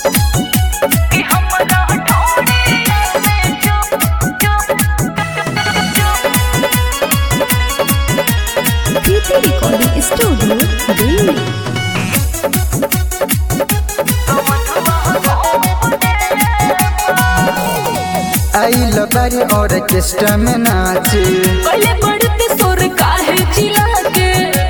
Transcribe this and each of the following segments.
प्रीति recording studio Delhi आइल बारी orchestra में नाचे पहले बढ़ते सुर काहे चिल्ला के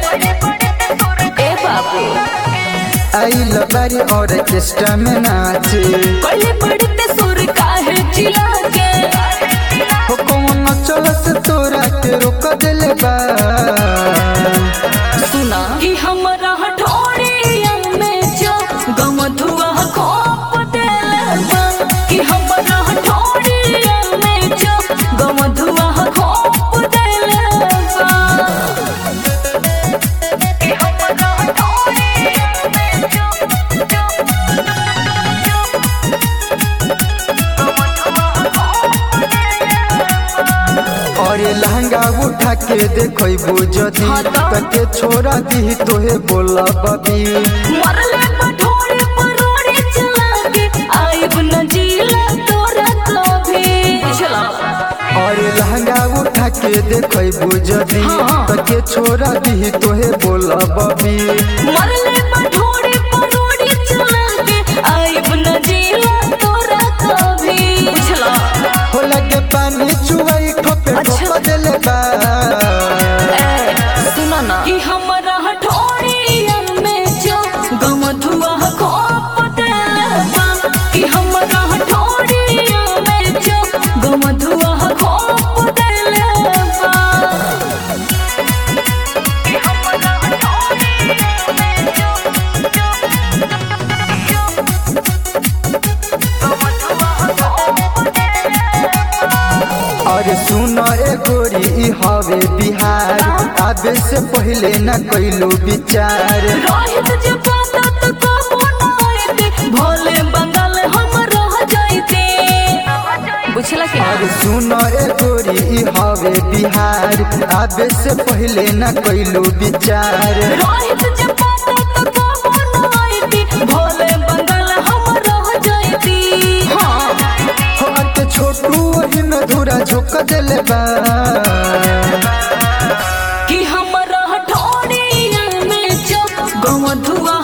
ए बाबू आइल बारी ऑर्केस्ट्रा में नाचे पहले बढ़ते सुर काहे चिल्ला के हो कौन चल से तोरा के रोक दिले बा सुना कि हमरा हठौड़िया में जो गम धुआ खोप देले बा कि हमरा हठौड़िया में जो गम धुआ खोप देले बा कि हमरा हठौड़िया में जो और ये लहंगा उठा के देखो बुझती हाँ तो? तके छोड़ा दी तोहे बोला बबी मरले पठोरे परोड़े चला के आइब न जीला तोरा कभी चला और ये लहंगा उठा के देखो बुझती हाँ। तके छोड़ा दी तोहे बोला बबी मरले पठोरे परोड़े चला के आइब न जीला तोरा कभी चला हो लगे पानी चुवाई ठोपे अच्छा। ठोपा दिले बा सुना ना कि हमरा हठौड़िया में जो गम धुआ खोप देले बा कि हमरा हठौड़िया में जो गम धुआ खोप देले बा कि हमरा हठौड़िया में जो गम धुआ खोप देले बा और सुनो ए गोरी ई हवे बिहार आबे से पहले न कैलू विचार रोहित जे पाता त कबो न आइते भोले बंगाल हम रह जाइते बुझला कि और सुनो ए गोरी ई हवे बिहार आबे से पहले न कैलू विचार रोहित जे पाता त कबो न आइते भोले बंगाल हम रह जाइते हां हो के छोटू वही में धुरा झोंक दिले बा कि हमरा हठौड़िया में जो गम धुआ